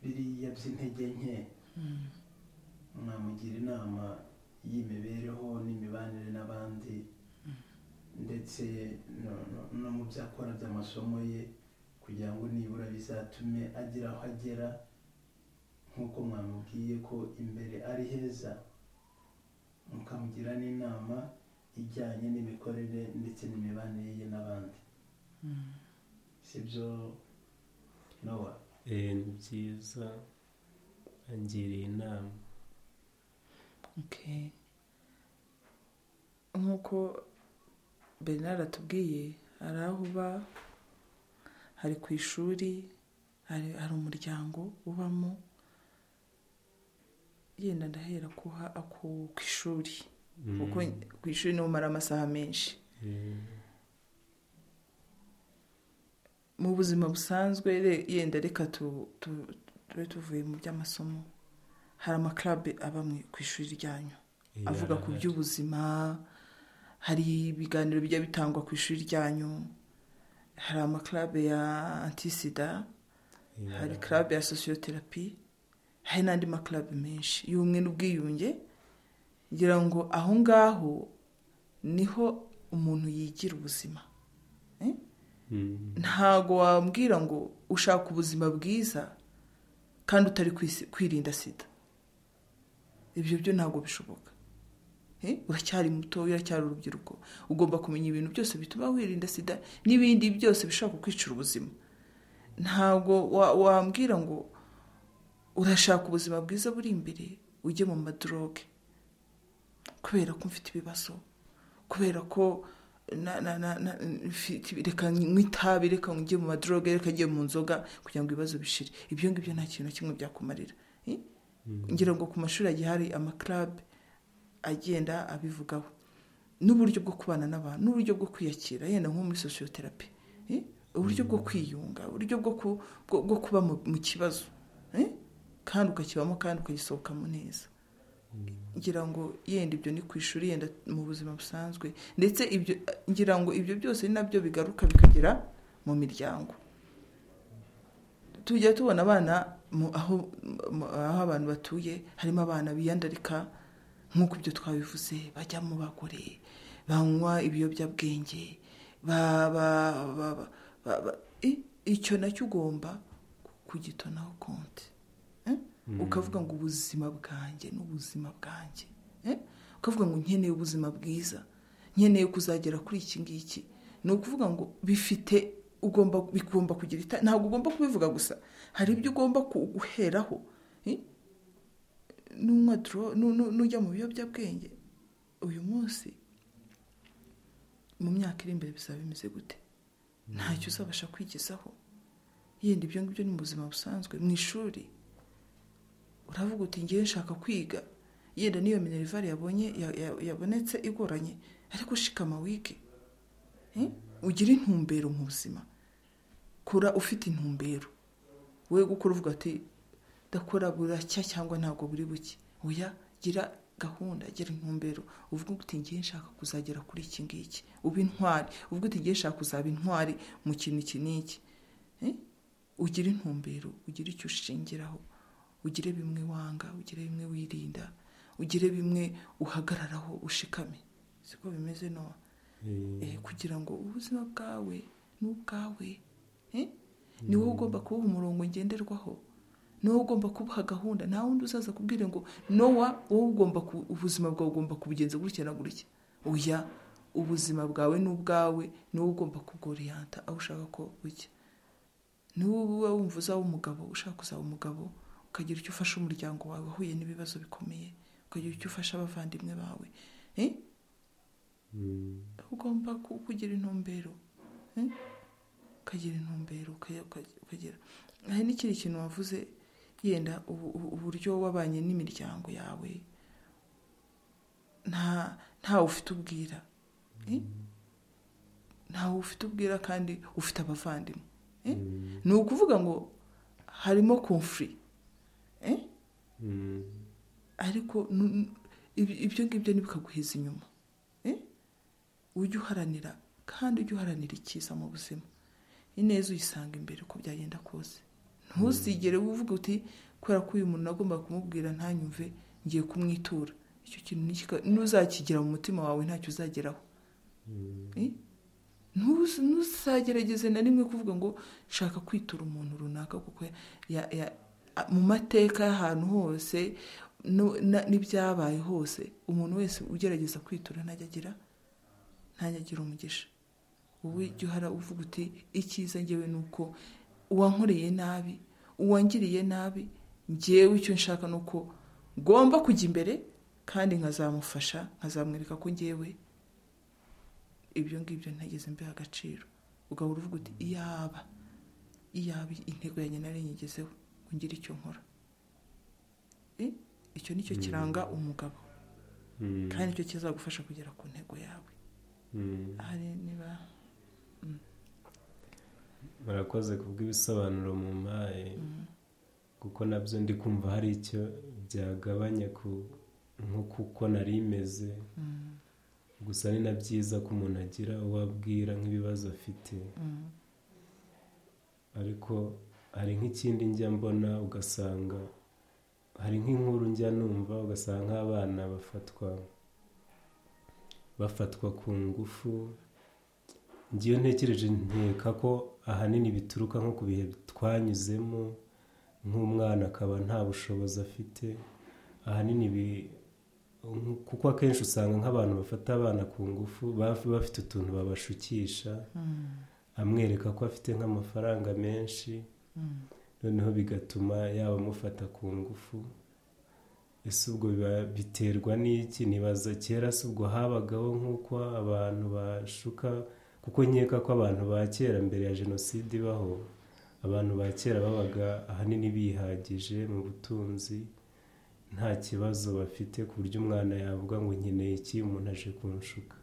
biriya by'intege nke mwamugira inama y'imibereho n'imibanire n'abandi ndetse no- no- no mu byo akora by'amasomo ye kugira ngo nibura bizatume agira aho agera nk'uko mwamubwiye ko imbere ari heza mukamugira n'inama ijyanye n'imikorere ndetse n'imibanire ye n'abandi si byo nowa Eh, ni byiza angiriye inama Okay. nk'uko bernard atubwiye hari aho uba hari ku ishuri hari hari umuryango ubamo yenda ndahera kuha ku ku ishuri Mm. kuko ku ishuri niho umara amasaha menshi Eh, mu buzima busanzwe re- yenda reka tu- tu- tube tuvuye mu by'amasomo hari amakarabe abamwe ku ishuri ryanyu eh, avuga ku arahari. by'ubuzima hari ibiganiro bijya bitangwa ku ishuri ryanyu hari amakarabe ya antisida Eh, hari arahari. karabe ya sosiyoterapi hari n'andi makarabe menshi y'ubumwe n'ubwiyunge ngira ngo aho ngaho niho umuntu yigira ubuzima Mm. ntago wambwira ngo ushaka ubuzima bwiza kandi utari kwisi- kwirinda sida ibyo byo ntabwo bishoboka Eh, uracyari muto uracyari urubyiruko ugomba kumenya ibintu byose bituma wirinda sida n'ibindi byose bishobora kukwicira ubuzima ntabwo wa- wambwira ngo urashaka ubuzima bwiza buri imbere ujye mu madoroge kubera ko mfite ibibazo kubera ko na- na- na- na- mfite- reka nywe itabi reka njye mu madoroge reka njye mu nzoga kugira ngo ibibazo bishire ibyo ngibyo nta kintu na kimwe byakumarira Eh? ngira ngo ku mashuri agiye hari amakarabe agenda abivugaho n'uburyo bwo kubana n'abantu n'uburyo bwo kwiyakira yenda nko muri sosiyoterapi Eh? uburyo bwo kwiyunga uburyo bwo ku- bwo- bwo kuba mu mu kibazo Eh? kandi ukakibamo kandi ukagisohokamo neza ngira ngo yenda ibyo ni ku ishuri yenda mu buzima busanzwe ndetse ibyo ngira ngo ibyo byose ni nabyo bigaruka bikagera mu miryango tujya tubona abana mu- aho mu- aho abantu batuye harimo abana biyandarika nk'uko ibyo twabivuze bajya mu bagore banywa ibiyobyabwenge ba- ba- ba- ba- ba- ba- i- icyo nacyo ugomba kugitonaho konti Eh? ukavuga ngo ubuzima bwanjye ni ubuzima bwanjye Eh? ukavuga ngo nkeneye ubuzima bwiza nkeneye kuzagera kuri iki ngiki ni ukuvuga ngo bifite ugomba bigomba kugira ita ntabwo ugomba kubivuga gusa hari ibyo ugomba ku- guheraho eh? n'unywa doro nu- nu- n'ujya mu biyobyabwenge uyu munsi mu myaka iri imbere bizaba bimeze gute ntacyo uzabasha kwigezaho yenda ibyo ngibyo ni mu buzima busanzwe mu ishuri uravuga uti ngewe nshaka kwiga yenda n'iyo minerivare yabonye ya- ya- yabonetse igoranye ariko shikama wige Eh? ugire intumbero mu buzima kura ufite intumbero we gukora uvuga ati ndakora buracya cyangwa ntabwo buri buke oya gira gahunda gira intumbero uvuga uti ngewe nshaka kuzagera kuri iki ngiki uba intwari uvuga uti ngewe nshaka kuzaba intwari mu kintu iki n'iki Eh? ugire intumbero ugire icyo ushingiraho ugire bimwe wanga ugire bimwe wirinda ugire bimwe uhagararaho ushikame siko bimeze nowa Eh, Eh, kugira ngo ubuzima bwawe ni ubwawe Eh? ni wowe ugomba kuba umurongo ngenderwaho ni wowe ugomba kubaha gahunda nta wundi uzaza kubwira ngo nowa wowe ugomba ku- ubuzima bwawe ugomba kubugenza gutya na gutya oya ubuzima bwawe ni ubwawe ni wowe ugomba kubworiyanta aho ushaka ko bujya ni wowe uba wumva uzaba umugabo ushaka kuzaba umugabo ukagira icyo ufasha umuryango wawe wahuye n'ibibazo bikomeye ukagira icyo ufasha abavandimwe bawe Eh? mm, ugomba ku- kugira intumbero eh? ukagira intumbero uka- uka- ukagira hari n'ikindi kintu wavuze yenda ubu- ubu- uburyo wabanye n'imiryango yawe nta ntawe ufite ubwira eh? ntawe ufite ubwira kandi ufite abavandimwe eh? mm, ni ukuvuga ngo harimo konfuri eh? mm, ariko nu- nu- ibi- ibyo ngibyo ntibikaguheza inyuma Eh? ujye uharanira kandi ujye uharanira icyiza mu buzima ineza uyisanga imbere uko byagenda kose ntuzigere uvuga uti kubera ko uyu muntu nagomba kumubwira ntanyumve ngiye kumwitura icyo kintu ntikika- ntuzakigira mu mutima wawe ntacyo uzageraho mm, Eh? Ntuz- ntuzagerageze na rimwe kuvuga ngo nshaka kwitura umuntu runaka kuko ya- ya- a- mu mateka y'ahantu hose no- na- n'ibyabaye hose umuntu wese ugerageza kwitura ntajya agira ntajya agira umugisha wowe jya uhara uvuga uti icyiza ngewe ni uko uwankoreye nabi uwangiriye nabi ngewe icyo nshaka ni uko ngomba kujya imbere kandi nkazamufasha nkazamwereka ko ngewe ibyo ngibyo ntageze mbiha agaciro ugahora uvuga uti iyaba iyaba intego yanjye nari nyigezeho ngo ngire icyo nkora Eh, icyo ni cyo kiranga umugabo mm, kandi nicyo kizagufasha kugera ku ntego yawe mm. hari niba murakoze kubw'ibisobanuro mu mpaye kuko nabyo ndi kumva hari icyo byagabanya ku nk'uko nari imeze gusa ni na byiza ko umuntu agira uwo abwira nk'ibibazo afite Mm. ariko hari nk'ikindi njya mbona ugasanga hari nk'inkuru njya numva ugasanga nk'abana bafatwa bafatwa ku ngufu ngiyo ntekereje nkeka ko ahanini bituruka nko ku bihe twanyuzemo nk'umwana akaba nta bushobozi afite ahanini bi- kuko akenshi usanga nk'abantu bafata abana ku ngufu baba bafite utuntu babashukisha amwereka ko afite nk'amafaranga menshi noneho bigatuma yaba amufata ku ngufu ese ubwo biba- biterwa n'iki nibaza kera se ubwo habagaho nk'uko abantu bashuka kuko nkeka ko abantu ba kera mbere ya jenoside ibaho abantu ba kera babaga ahanini bihagije mu butunzi nta kibazo bafite ku buryo umwana yavuga ngo nkeneye iki umuntu aje kunshuka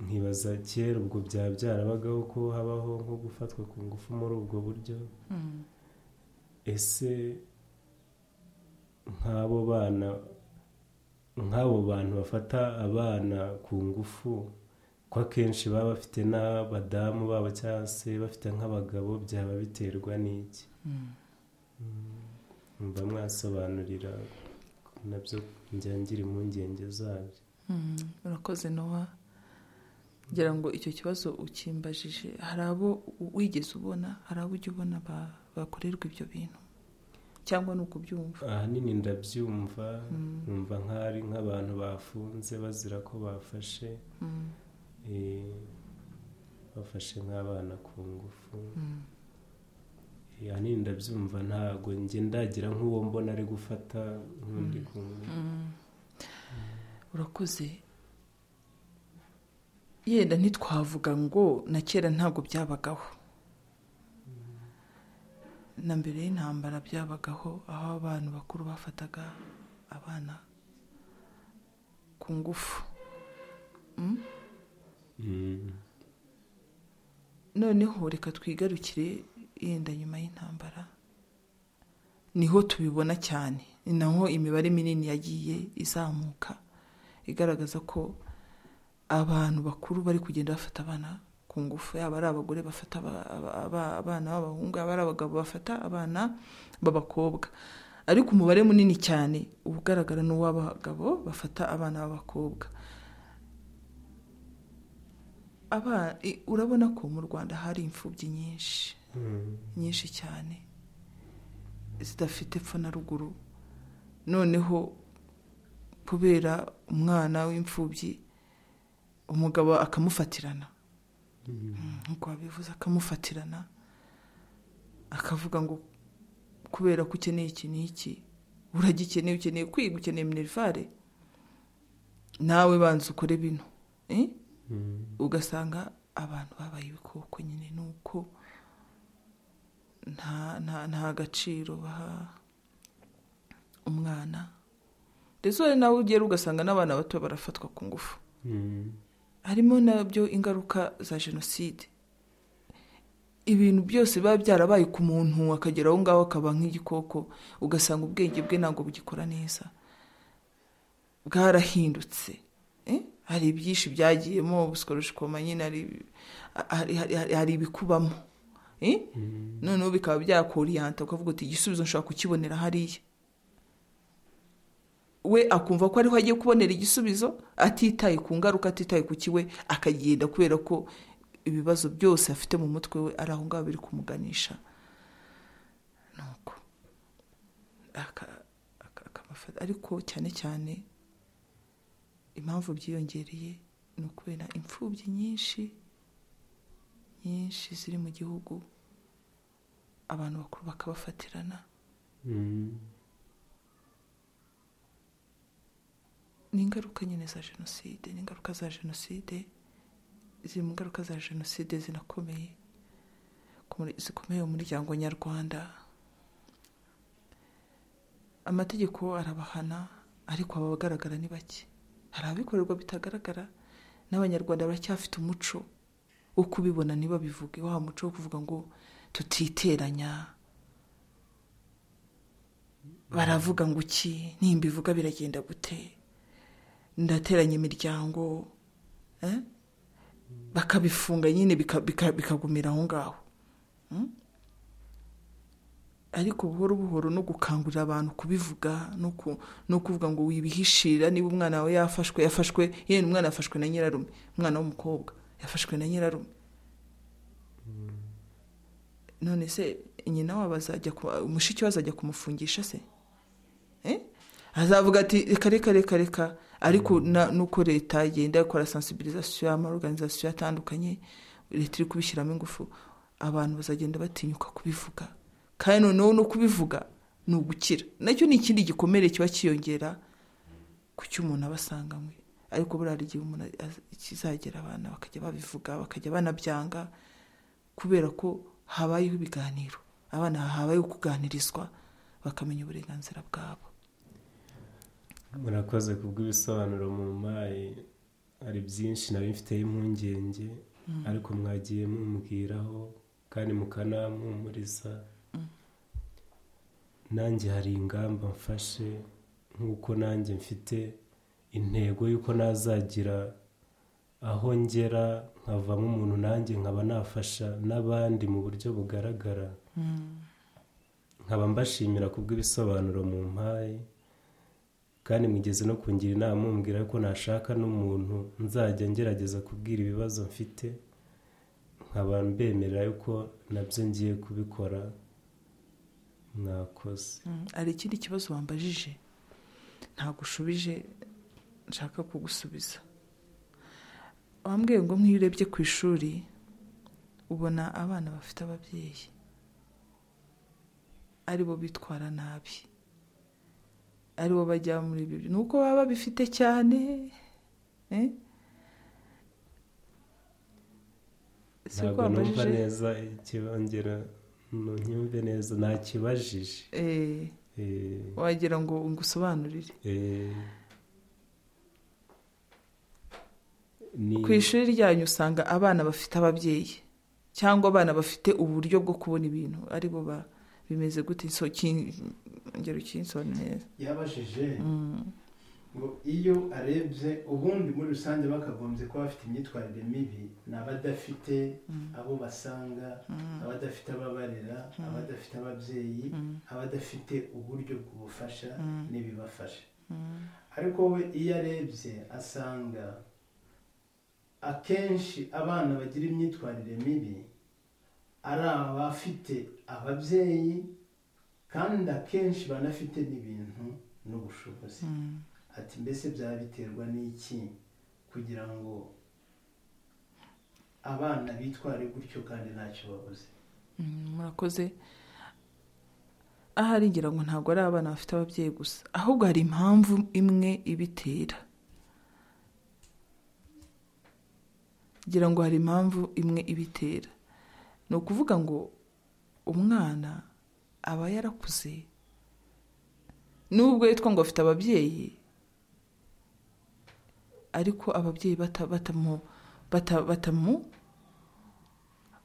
nkibaza kera ubwo byaba byarabagaho ko habaho nko gufatwa ku ngufu muri ubwo buryo Mm. ese nk'abo bana nk'abo bantu bafata abana ku ngufu ko akenshi baba bafite n'abadamu babo cyangwa se bafite nk'abagabo byaba biterwa n'iki Mm. mba mwasobanurira nabyo njya ngira impungenge zabyo Mm, urakoze nowa ngira ngo icyo kibazo ukimbajije hari abo u- wigeze ubona hari abo ujya ubona ba- bakorerwa ibyo bintu cyangwa ni ukubyumva ahanini ndabyumva nkumva nk'aho ari nk'abantu bafunze bazira ko bafashe Mm. eh, bafashe nk'abana ku ngufu yani ndabyumva ntabwo njye ndagira nk'uwo mbona ari gufata nk'undi kumwe urakoze yenda ntitwavuga ngo na kera ntabwo byabagaho na mbere y'intambara byabagaho aho abantu bakuru bafataga abana ku ngufu Mm. noneho reka twigarukire yenda nyuma y'intambara niho tubibona cyane ni naho imibare minini yagiye izamuka igaragaza ko abantu bakuru bari kugenda bafata abana ku ngufu yaba ari abagore bafata aba- aba- aba- abana b'abahungu yaba ari abagabo bafata abana b'abakobwa ariko umubare munini cyane uba ugaragara n'uw'abagabo bafata abana b'abakobwa Aba- i- urabona ko mu rwanda hari imfubyi nyinshi Mm. nyinshi cyane zidafite epfo na ruguru noneho kubera umwana w'imfubyi umugabo akamufatirana Mm. nk'uko wabivuze akamufatirana akavuga ngo kubera ko ukeneye iki n'iki uragikeneye ukeneye kwiga ukeneye minerivare nawe banza ukore bino eh? Mm. ugasanga abantu babaye ibikoko nyine ni uko nta nta nta gaciro baha umwana ndetse wowe nawe ugera ugasanga n'abana bato barafatwa ku ngufu Mm. harimo nabyo ingaruka za jenoside ibintu byose biba byarabaye ku muntu akagera aho ngaho akaba nk'igikoko ugasanga ubwenge bwe ntabwo bugikora neza bwarahindutse eh? hari ibyinshi byagiyemo ubusikorushikoma nyine hari- hari- hari- hari- hari ibikubamo eh? Mm. noneho bikaba byakoriyanta ukavuga uti igisubizo nshobora kukibonera hariya we akumva ko ariho agiye kubonera igisubizo atitaye ku ngaruka atitaye ku kiwe akagenda kubera ko ibibazo byose afite mu mutwe we ari aho ngaho biri kumuganisha nuko aka- aka- akamufata ariko cyane cyane impamvu byiyongereye ni ukubera imfubyi nyinshi nyinshi ziri mu gihugu abantu bakuru bakabafatirana Mm. ni ingaruka nyine za jenoside ni ingaruka za jenoside ziri mu ngaruka za jenoside zinakomeye ku muri- zikomeye mu muryango nyarwanda amategeko arabahana ariko aba agaragara ni bake hari abikorerwa bitagaragara n'abanyarwanda baracyafite umuco wo kubibona ntibabivuge wa muco wo kuvuga ngo tutiteranya baravuga ngo iki nimba ivuga biragenda gute ndateranya imiryango eh? bakabifunga nyine bika- bika- bikagumira aho ngaho Mm? ariko buhoro buhoro no gukangurira abantu kubivuga no ku- no kuvuga ngo wibihishira niba umwana wawe yafashwe yafashwe yewe umwana yafashwe na nyirarume umwana w'umukobwa yafashwe na nyirarume none se nyina wabo azajya ku- mushiki we azajya kumufungisha se Eh? azavuga ati reka reka reka reka ariko na- nuko leta igenda ikora sensibilisation amaorganisation atandukanye leta iri kubishyiramo ingufu abantu bazagenda batinyuka kubivuga kandi noneho no kubivuga ni ugukira nacyo ni ikindi gikomere kiba cyiyongera ku cy'umuntu aba asanganywe ariko buriya hari igihe umuntu az- kizagera abana bakajya babivuga bakajya banabyanga kubera ko habayeho ibiganiro abana habayeho kuganirizwa bakamenya uburenganzira bwabo murakoze kubw'ibisobanuro mumpaye hari byinshi nari mfiteho impungenge ariko mwagiye mumbwiraho kandi mukanampumuriza nanjye hari ingamba mfashe nk'uko nanjye mfite intego y'uko nazagira aho ngera nkavamo umuntu nanjye nkaba nafasha n'abandi mu buryo bugaragara nkaba mbashimira kubw'ibisobanuro mumpaye kandi mwigeze no kungira inama mumbwira ko nashaka n'umuntu nzajya ngerageza kubwira ibibazo mfite nkaba mbemerera yuko nabyo ngiye kubikora mwakoze Mm, hari ikindi kibazo wambajije ntabwo ushubije nshaka kugusubiza wambwiye ngo nk'iyo urebye ku ishuri ubona abana bafite ababyeyi ari bo bitwara nabi ari bo bajya muri ibi ni uko baba babifite cyane eh? si uko ntabwo numva wabajije neza ikibongera mu nyumve neza ntakibajije eh, Eh, wagira ngo ngusobanurire eh. Ni- ku ishuri ryanyu usanga abana bafite ababyeyi cyangwa abana bafite uburyo bwo kubona ibintu ari bo ba- bimeze gute so kin- ngero kinsobanurire yabajije Mm. ngo iyo arebye ubundi muri rusange bakagombye kuba bafite imyitwarire mibi ni abadafite Mm. abo basanga Mm. abadafite ababarera Mm. abadafite ababyeyi Mm. abadafite uburyo bw'ubufasha Mm. n'ibibafasha Mm. ariko we iyo arebye asanga akenshi abana bagira imyitwarire mibi ari abafite ababyeyi kandi akenshi banafite n'ibintu n'ubushobozi Mm. ati mbese byaba biterwa n'iki kugira ngo abana bitware gutyo kandi ntacyo babuze Mm, murakoze ahari ngira ngo ntabwo ari abana bafite ababyeyi gusa ahubwo hari impamvu imwe ibitera ngira ngo hari impamvu imwe ibitera ni ukuvuga ngo umwana aba yarakuze nubwo yitwa ngo afite ababyeyi ariko ababyeyi bata- batamu bata- batamu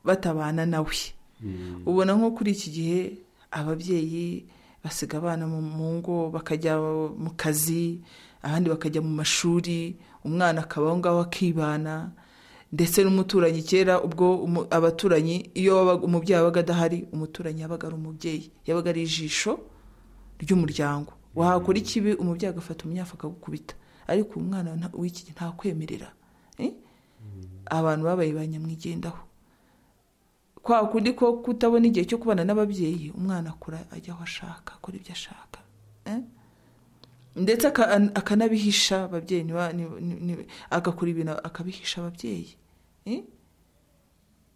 batabana nawe Mm. ubona nko kuri iki gihe ababyeyi basiga abana mu mu ngo bakajya mu kazi abandi bakajya mu mashuri umwana akaba aho ngaho akibana ndetse n'umuturanyi kera ubwo umu- abaturanyi iyo wabaga- umubyeyi yabaga adahari umuturanyi yabaga ari umubyeyi yabaga ari ijisho ry'umuryango wahakora ikibi umubyeyi agafata umunyafu akagukubita ariko uyu mwana nta- w'iki gihe ntakwemerera eh? abantu babaye ba nyamwigendaho kwa kundi ko kutabona igihe cyo kubana n'ababyeyi umwana akura ajya aho ashaka akora ibyo ashaka eh? ndetse aka- an- akanabihisha ababyeyi niba- ni- ni- ni- agakora ibintu akabihisha ababyeyi eh?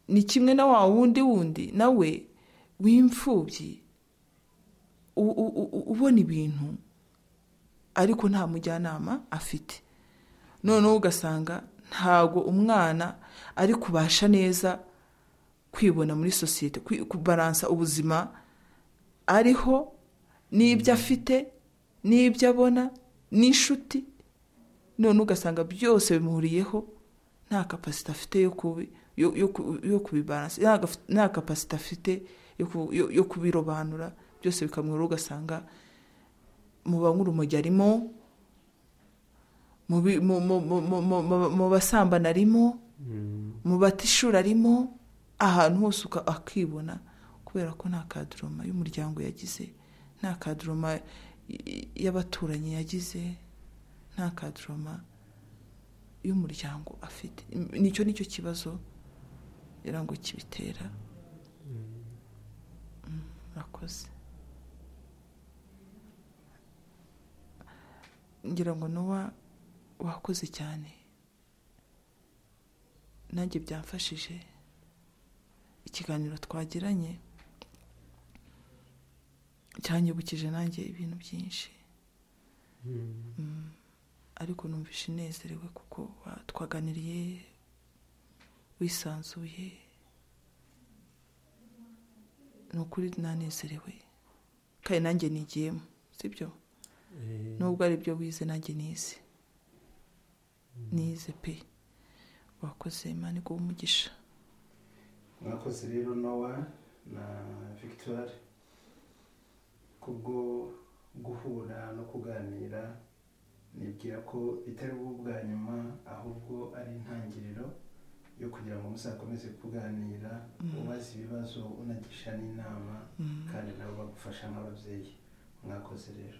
ni kimwe na wa wundi wundi nawe w'imfubyi u- u- u- ubona ibintu ariko nta mujyanama afite noneho ugasanga ntago umwana ari kubasha neza kwibona muri sosiyete kwi- kubaransa ubuzima ariho n'ibyo afite n'ibyo abona n'inshuti none ugasanga byose bimuhuriyeho nta kapasite afite yo kubi- yo- yo ku- yo kubibaransa nta gaf- nta kapasite afite yo ku- yo- yo kubirobanura byose bikamwura ugasanga muba nk'urumogi arimo mu bi- mu- mu- mu- mu- mu- mu- mu basambana arimo Mm. mu batishuri arimo ahantu hose uka- akibona kubera ko nta kaduroma y'umuryango yagize nta kaduroma y- y- y'abaturanyi yagize nta kaduroma y'umuryango afite nicyo nicyo kibazo ngira ngo kibitera Mm, murakoze ngira ngo nuwa wakoze cyane nanjye byamfashije ikiganiro twagiranye cyanyibukije nanjye ibintu byinshi Mm. ariko numvishe inezerewe kuko wa- twaganiriye wisanzuye ni ukuri nanezerewe kandi nanjye nigiyemo sibyo Eh. nubwo ari byo wize nanjye nize nize pe wakoze imana iguha umugisha mwakoze rero nowa na victoire kubwo guhura no kuganira nibwira ko bitari bwo bwa nyuma ahubwo ari intangiriro yo kugira ngo muzakomeze kuganira ubaza ibibazo unagisha n'inama Mm. kandi nabo bagufasha nk'ababyeyi mwakoze rero